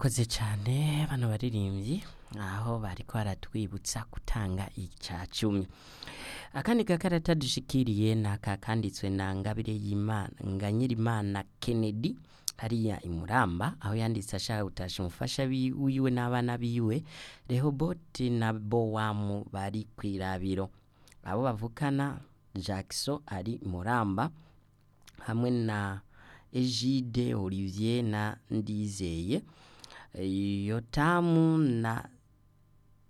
barakoze cyane bano baririmbyi aho bariko baratwibutsa gutanga ica cumi akandi gakarata dushikiriye ni aka kanditswe na ngabire y'imana nganyirimana kennedy hariya imuramba aho yanditse ashaka gutasha umufasha bi- wiwe n'abana biwe rehoboti na bowamu bari kwirabiro abo bavukana jackson ari muramba hamwe na Egide Olivier na Ndizeye yotamu na